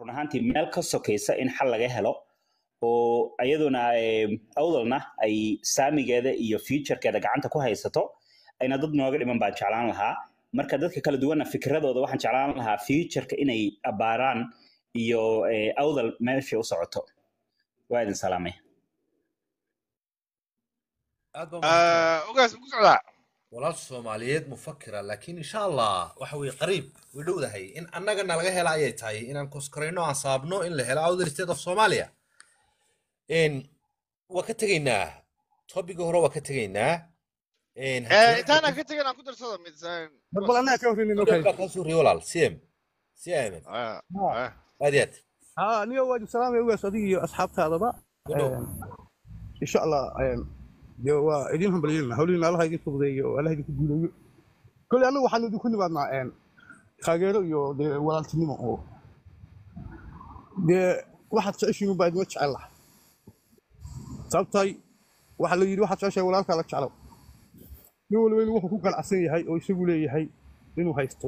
run ahaantii meel ka sokaysa in xal laga helo oo iyaduna eh, awdalna ay saamigeeda iyo futurekeeda gacanta ku haysato ayna dad nooga dhiman baan jeclaan lahaa marka dadka kala duwanna fikradooda waxaan jeclaan lahaa futureka inay abaaraan iyo eh, awdal meeshay u socoto waa idin salaamay aad baa mahadsan ogaas ku socdaa walaal soomaaliyeed mufakira laakiin insha allah waxa weye qariib way dhowdahay in annagana laga hela ayay tahay inaan koskarayno aan saabno in la helo outer state of somalia n waa ka tegaynaa topiga hore waa ka tegaynaa n Eh, intaana ka tegin aan ku darsado midsaan mar bal annaga ka horreynay noo baa kaa soo riyo walaal cm si aamin aad iyo aad haa aniga waa salaamay ugaas adiga iyo asxaabtaadaba Ku dhow. Een, insha allah een, dee waa idin hambalyeelna hawlihiina allaha idin fududeeyo oo allaha idinku guuleeyo kolley annaga waxaan idinku nimaadnaa een, taageero iyo dee walaaltinimo oo dee waxaad jeceshiin unbaa idima jecel laha sababtay waxaa la yidhi waxaad jeceshahay walaalkaa la jeclow nin waliba inuu wuxuu ku ganacsan yahay oo isagu leeyahay inuu haysto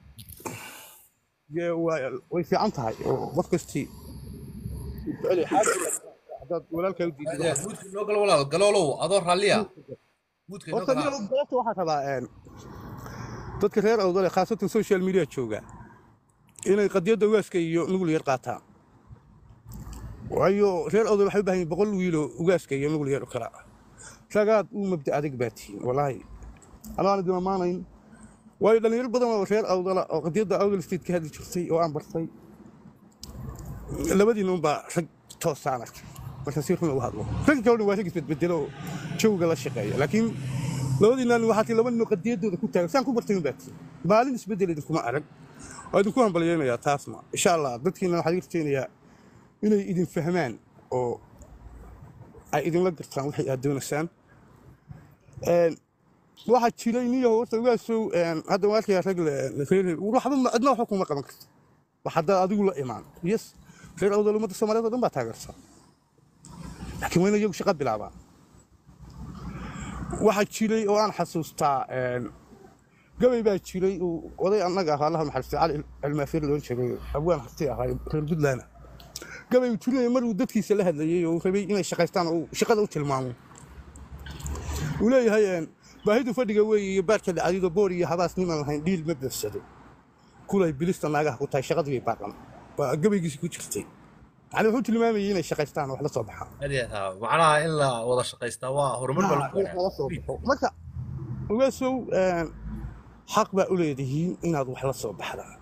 dee waa- way fiican tahay oo qof kastii jecel yahay. Xaaja haddaad walaalkaa u aad diido iyo aad muudka noo gal walaal galoolow adoo raalliya muudka noo horta galaa nin goobta waxaa rabaa een, dadka reer awdale khaasatan social media jooga inay qadiyadda ugaaska iyo nugul yar qaataan waayo reer awdale waxay u baahan yihin boqol wiiloo ugaaska iyo nugul yar oo kale ah ragaad uu mabda adag baa tihiin walaahi anaan idin ammaanayn waayo dhalinyaro badan oo reer awdala oo qadiyadda awdal state ka hadli jirtay oo aan bartay labadiina unbaa rag toosaan arkay marka si runa u hadlo ragga kalena waa rag isbedbedelo oo jawga la shaqeeya laakiin labadiinaan waxaa tii laba nin oo qadiyadooda ku taagan saan ku bartay unbaa tii maalin isbedel idinkuma arag waa idinku hambalyeynayaa taasna insha allah dadkiina waxaa idin rajeynayaa inay idin fahmaan oo ay idinla gartaan waxay aad doonaysaan Een, waxaa jiray niyo horta ugaasow een, hadda waa arkaya rag le- le- reer waxba ma- cidna waxba kuma qaban karto wax haddaad adigu la imaan yes reer awdal ummadda soomaaliyeed oo dhan baa taageersan laakiin waa in iyagu shaqo bilaabaan waxaa jiray oo aan xasuustaa een, gabay baa jiray uu oday annaga ahaa allaha naxariistay cali cilmaafir loon jiray abwaan harti ahaa reer puntland gabay uu tirinaya mar uu dadkiisa la hadlayay oo uu rabay inay shaqaystaan oo uu shaqada u tilmaamo uu leeyahay een, baahidu fadhiga weeye iyo baarka dhacdido boor iyo habaas niman lahayn dhiil ma beegsado kulay bilista naagaha ku tahay shaqadii bay baaqan waa gabaygiisi ku jirtay yani wuxuu tilmaamayay inay shaqaystaan oo wax la soo baxaan aad iyo aad haa macnaha in la wada shaqaystaa waa horumar baa lagu wax la soo baxo marka ugaasow een, xaq baa u leedihiin inaad wax la soo baxdaan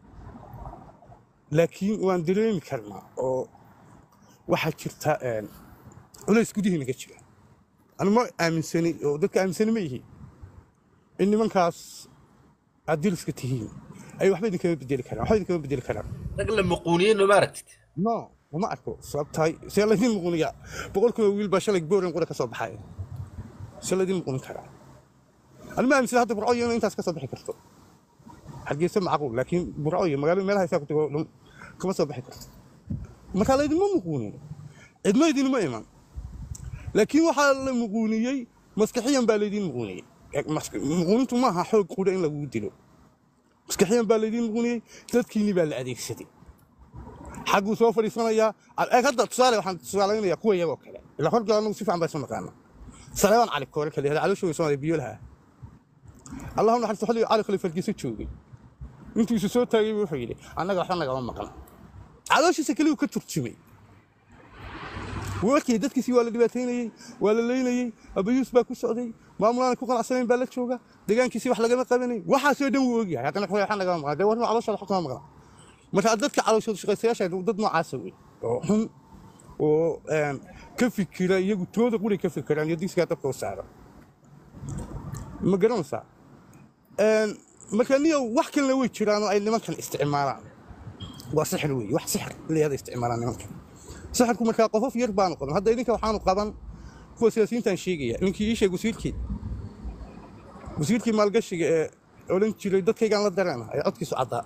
laakiin waan dareemi karnaa oo waxaa jirta een, culays gudihiina ka jira anu ma aaminsani oo dadka aaminsani ma yihiin in nimankaas aad diriska tihiin ay waxba idinkama bedeli karaan waxba idinkama bedeli karaan rag la muquuniyey noma aragtid no uma arko sababtahay see laydin muquniyaa boqol kun oo wiil baa shalay booran qura ka soo baxaya see laydin muqunin karaa anu ma aaminsan hadda burco iyo inay intaas ka soo bixi karto hargeysa macquul laakiin burco iyo magaalada meelaha isaa ku tago dhan kama soo bixi karto marka laydinma muquunin cidma idinma iman laakiin waxaa la muquuniyey maskaxiyan baa laydin muquuniyey Eeg, mas- muquunintu maaha xoog qudha in lagugu dilo maskaxiyan baa laydin muquuniyey dadkiinni baa la adeegsaday xagguu soo fadhiisanayaa eeg hadda tusaale waxaan tusaalaynayaa kuwa iyagoo kale ilaa horgal anagu si fiican baa isu naqaana saleebaan cali koore kale yahda calooshooga soomaaliya biyolaha allahu naxariisto xilliga cali khaliif hargeysa joogay intuu isu soo taagay buu wuxuu yidhi annaga waxba nagama maqan calooshiisa keliyu ka turjumay wuu arkayay dadkiisii waa la dhibaataynayey waa la leynayey abayuus baa ku socday maamulaana ku qanacsanayn baa la jooga deegaankiisii wax lagama qabanay waxaasoo dhan wuu ogyahay haddana wuxuu waxaa nagama maqan dee warma calooshooda wax kama maqan marka dadka calooshooda shaqaystayaasha dad noocaasa wey oo xun oo een, ka fikira iyagu tooda quri ka fikiraan iyo diskaa dabka u saara ma garanaysaa Een, marka niyo wax kalena way jiraan oo ay nimankan isticmaalaan waa sixir wey wax sixir leeyada isticmaalaan nimankan sixirku markaa qofof yar baanu qaban hadda idinka waxaanu qaban kuwa siyaasiyiintan sheegaya ninkii ii sheeg wasiirkii wasiirkii maalgashiga ee odhan jiray dadkaygaan la dareena ee codkiisu caddaa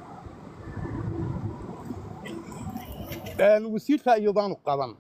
Een, wasiirkaa iyo baanu qaban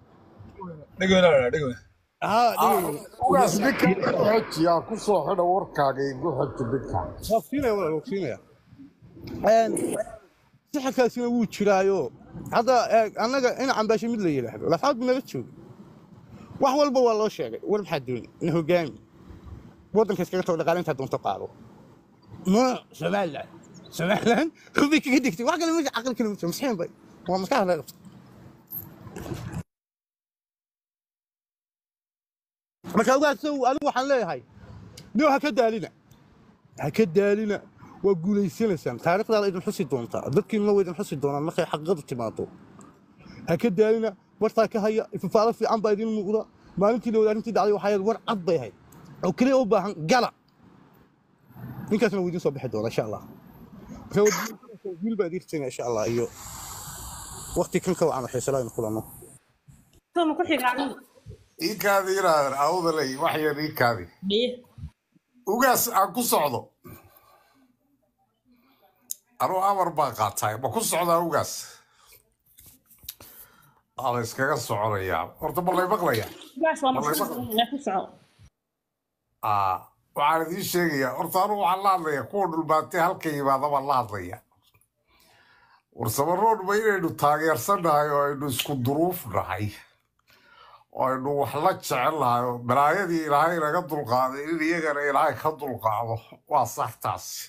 haa dhigay ugaas ninka xejiyaa ku soo xidha warkaaga igu xeji ninka waqtiinaya walaal waqtiinaya Een, sixirkaasina wuu jiraayo hadda eeg annaga in cambaasho mid la yidhaahdo lafaad bu nala jooga wax walba waa loo sheegay war maxaa dooni na hogaami waddanka iskaga tago dhaqaalintaa doonto qaado no somaliland somaliland hubay kaga degtay wax kale meesha caqli kale ma jiro masxiin bay waa maskaxda laga qabta marka ogaadsow anigu waxaan leeyahay no ha ka daalina ha ka daalina waa guulaysanaysaan taariikhdaada idin xusi doontaa dadkiinna waa idin xusi doonaan markay xaqiiqadu timaado ha ka daalina wartaa ka haya ifafaalo fiican baa idin muuqda maalintii la wada arrintii dhacday waxaa yaad war cad bay ahayd oo keliya u baahan gala ninkaasna wuu idin soo bixi doonaa insha allah marka waa wiil baa idin rajayna insha allah iyo waqti kan ka wacan xiisala aynu kulanno Toma ku xiga aniga. iikaadi inaadan awdalay wax yar iikaadi Biye. ugaas aan ku socdo anuu amar baan qaatay ma ku socdaa ugaas waa la iskaga soconayaa horta ma lay maqlayaa Gaas waa ma lay maqan. maqla Ina ku soco. Aa, waxaan idiin sheegayaa horta anuu waxaan la hadlayaa kuwa dhulbaatay halka yimaada baan la hadlayaa warsamaroon ma inaynu taageersannahay oo aynu isku duruuf nahay oo aynu wax la jecel nahay oo balaayadii ilaahay naga dulqaaday in iyagana ilaahay ka dulqaado waa sax taasi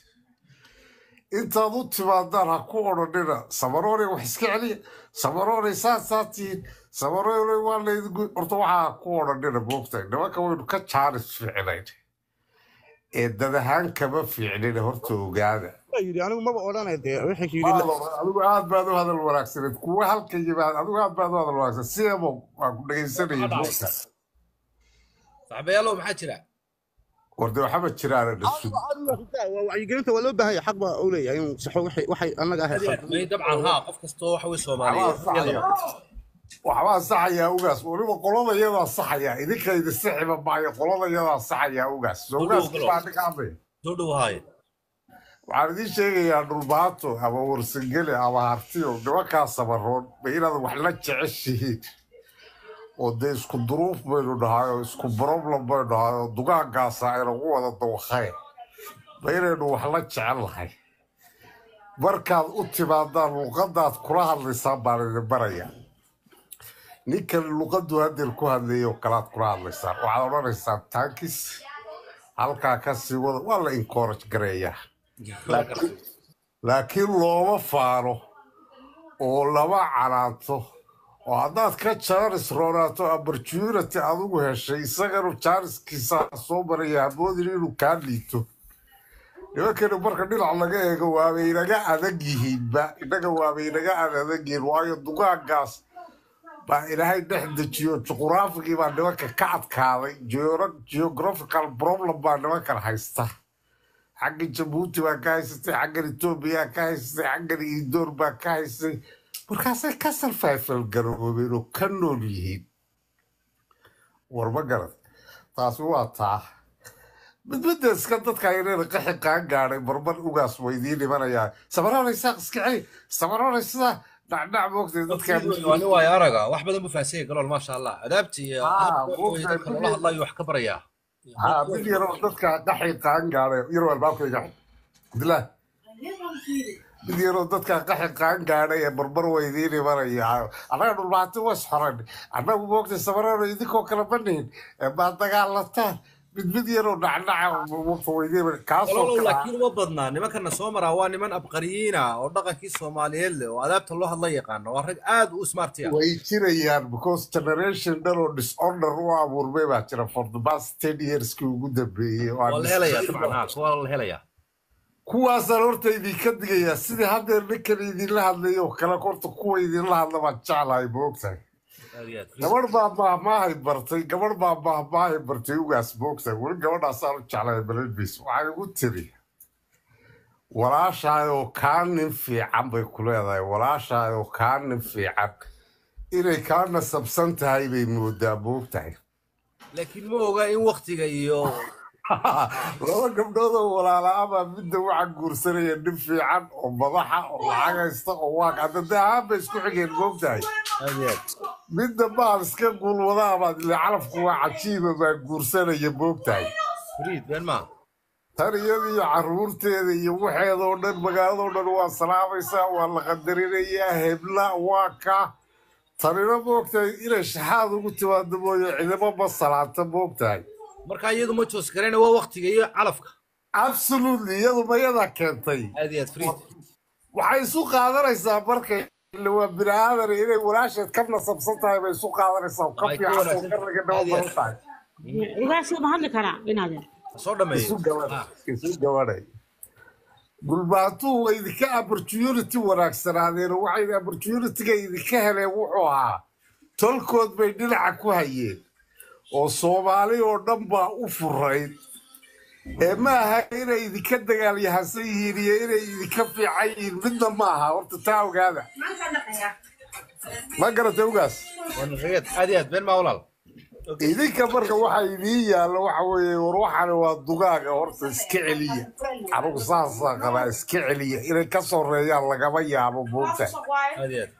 intaad u timaadaan ha ku odhanina samaroone wax iska celiya samaroone saasaa tihiin samaroone waa laydinku horta waxaa ha ku odhanina moogtahay nimanka waynu ka jaaris fiicnayn ee dad ahaan kama fiicnina horta ogaada Waa yidhi anigu maba odhanay dee wixii yidhi la- Maalo, adigu aad baad u hadal wanaagsaneed kuwa halka yimaad adigu aad baad u hadal wanaagsan sideebo waan ku dhegaysanayay moogta saxabayaalow maxaa jira warde waxaba jiraana dhasud waa wacyigelinta waa loo baahan yahay xaq baa u leeyahay inuu saxo waxay waxay annaga ahay khaldan may dabcan haa qof kastoo waxa weye waxbaa soomaaliyeed saxaya waxbaa saxayaa ugaas weliba qolada iyadaa saxaya idinka idin sixiba maayo qolada iyadaa saxayaa ugaas so ugaaskii baa ninka hadlaya soo dhow haaye waxaan idiin sheegayaa dhulbaato ama warsangele ama hartiyo nimankaa samaroon ma inaad wax la jeceshihiin oo dee isku duruuf baynu nahay oo isku problem baynu nahay oo dugaankaasa aynagu wada dawaqayn ma inaynu wax la jecel nahay markaad u timaadaan luqadaad kula hadlaysaan baan idin barayaa ninkan luqadu hadeer ku hadlayay oo kalaad kula hadlaysaan waxaad odhanaysaan tankis halkaa ka sii wada waa la encourage gareeyaa laakiin laakiin looma faano oo lama canaanto oo haddaad ka jaaris roonaato opportunity adigu heshay isaganu jaariskiisa soo maraya hamoodin inuu kaa liito nimankani marka dhinac laga eego waabay inaga adag yihiinba innaga waabay inaga adag yihiin waayo dugaankaas baa ilaahay dhex dejiyo juquraafigii baa nimanka ka adkaaday georo- geographical problem baa nimankan haysta xagga jabuuti baa ka haysatay xaggan etoobiya ka haysatay xaggan idoor baa ka haysatay markaasay ka sarfaafal garoobeen oo ka nool yihiin war ma garad taasi waa taa midmidda iska dadka inayna qaxi qaan gaadhay marmar ugaas waa idiin imanayaa samaroonay saaq iska celi samaroonay sidaa dhacdhac moogtay dadkaa waa nin waayo araga wax badan buu faahsanyay galool maasha allah adaabti iyo Ah, habka waxa weye buugta dadka loola hadlayo wax ka barayaa haa mid yaroo dadka qaxi qaan gaadhay yaroo albaabkayga abdillaah mid yaroo dadka qaxi qaan gaadhay ee barbar waa idiin imanaya annaga dhulbaati was xoran annagu moogtay samaroona idinkoo kala banayn ee baad dagaalataan mid mid yaroo dhacdhaca moogta waa idiin imanaya kaasoo galoolow kale laakiin uma badnaa nimankana soo maraa waa niman abqariyiina oo dhaqankii soomaaliyeed leh oo adaabta loo hadla yaqaano waa rag aad u smartiya way jirayaan because generation dhan oo disorder u abuurmay baa jira for the past ten yearskii ugu dambeeyey oo aan waa la helayaa discipline dabcan haa kuwa la helayaa kuwaasaan horta idinka digayaa sidii haddeer ninkan idinla hadlayo oo kale horta kuwa idinla hadla baan jeclahay moogtahay aad iyo aad gabadh baa maahmaahay bartay gabadh baa maahmaahay bartay ugaas moogtahay weli gabadhaasaan u jeclahay balelbiis waxay igu tiri walaashaayoo kaa nin fiican bay ku leedahay walaashaayoo kaa nin fiican inay kaa nasabsan tahay bay moodaa moogtahay laakiin ma oga in waktiga iyo laba gabdhood oo walaala baa midda waxaa guursanaya nin fiican oo madaxa oo lacag haysta oo waa hadda dee ahaan bay isku xigeen moogtahay aad iyo aad midda baal iska guulwadaa baad ile calafku waa cajiiba baa guursanaya moogtahay fariid been maa tan iyada iyo caruurteeda iyo waxeedoo dhan magaaladoo dhan waa salaamaysaa waa la qadarinayaa hebla waa ka tanina moogtahay inay shaxaad ugu timaado mooye cidimo ma salaanta moogtahay marka iyadu ma joos garayna waa waktiga iyo calafka absolutely iyadu mayadaa keentay aad iyo aad friid waxay isu qaadanaysaa markay ille waa bini aadan inay walaasheed ka nasabsan tahay bay isu qaadanaysaa ka Ay, ka fiican oo wanaagsan. ka raga dhaba Aad iyo badan tahay ugaasoo ma hadli karaa inaadeer soo dhameeyo isu gabanay isu gabanay gulbaantuhu way idinka opportunity wanaagsanaadeen oo waxay opportunityga idinka heleen wuxuu ahaa tolkood bay dhinaca ku hayeen oo soomaali oo dhan baa u furayd ee ma aha inay idinka dagaalyahansan yihiin iyo inay idinka fiican yihiin midna ma aha horta taa ogaada ma garatay ugaas waana rageed aad iyo aad been maa walaal idinka marka waxa idiin yaalla waxa weeye war waxani waa dugaaga horta iska celiya anugu saasaa qabaa iska celiya inay ka soreeyaan lagama yaabo moogta aad iyo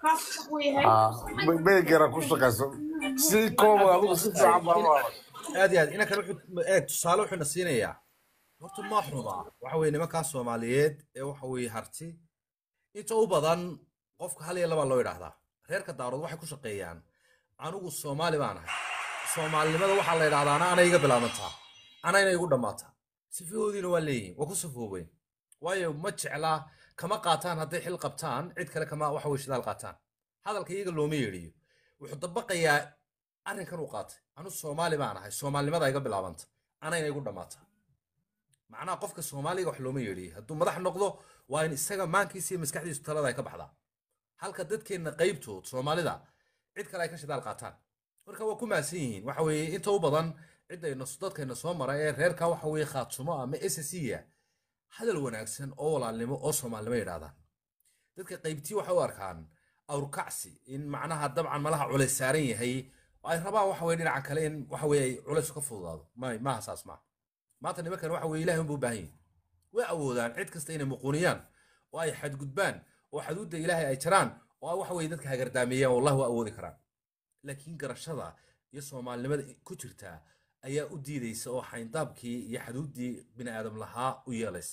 aad meygara ku shaqayso si kooba adugu si fiican baa u arag aad iyo aad inankan wuxuu eeg tusaale wuxuuna siinayaa horta ma xuma waxa weye nimankaa soomaaliyeed ee waxa weeye harti inta u badan qofka hal iyo labaa loo yidhaahdaa reerka daarood waxay ku shaqeeyaan anigu soomaali baan ahay soomaalinimada waxaa la yidhahdaa ana ana iga bilaabantaa anayna igu dhammaataa sifahoodiina waa leeyihin waa ku safoobeen waayo ma jeclaa kama qaataan hadday xil qabtaan cid kale kama waxa weye shidaal qaataan hadalka iyaga looma yeedhiyo wuxuu dabaqayaa arrinkan uu qaatay anu soomaali baan ahay soomaalinimada iga bilaabanta anayna igu dhammaataa macnaha qofka soomaaliga wax looma yeedhiyo hadduu madax noqdo waa in isaga maankiisa iyo maskaxdiisu talada ay ka baxdaa halka dadkeenna qaybtood soomaalida cid kale ay ka shidaal qaataan marka waa ku mahadsan yihiin waxa weeye inta u badan ciddayna dadkayna soo mara ee reerka waxa weeye khaatumo ama ssya hadal wanaagsan oo walaalnimo oo soomaalinimo yidhahdaan dadka qaybtii waxay u arkaan awrkacsi in macnaha dabcan malaha culays saaran yahay oo ay rabaan waxa weye dhinaca kale in waxa weye ay culays ka fududaado may maaha saas maaha maanta nimankan waxa weye ilahay unbuu u baahan yihin way awoodaan cid kasta inay muquuniyaan oo ay xadgudbaan oo xaduudda ilaahay ay jaraan oo ay waxa weye dadka hagardaameeyaan wallahi waa awoodi karaan laakiin garashada iyo soomaalinimada ku jirta ayaa u diidaysa oo xayndaabkii iyo xaduuddii bini aadam lahaa u yeelaysa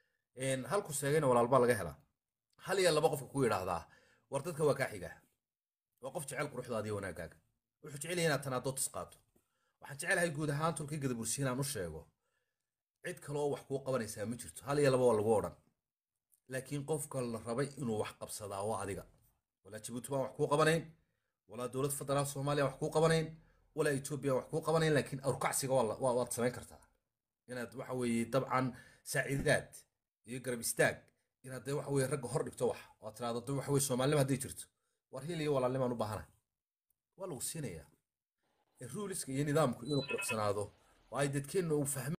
halku seegayna walaalbaa laga helaa hal iyo laba qofka ku yidhaahdaa war dadka waa kaa xigaa waa qof jecel quruxdaada iyo wanaagaaga wuxuu jecel yahay inaad tanaadood tis qaato waxaan jecelahay guud ahaan tulkii gadabursi inaan u sheego cid kale oo wax kuu qabanaysaa ma jirto hal iyo laba waa lagu odhan laakiin qofka la rabay inuu wax qabsadaa waa adiga walaa jabuuti baan wax kuu qabanayn walaa dowlad federaal soomaaliya wax kuu qabanayn walaa etoobiya wax kuu qabanayn laakiin awrkacsiga waa la- waa- waad samayn kartaa inaad waxa weeye dabcan saaciidaad iyo garab istaag inaad dee waxa weye ragga hor dhigto wax oo aad tiraahdo de waxa weye soomaalinima hadday jirto war hil iyo walaalnimaan u baahanahay waa lagu siinayaa ruuliska iyo nidaamku inuu quruxsanaado oo ay dadkeenna uu fahmaan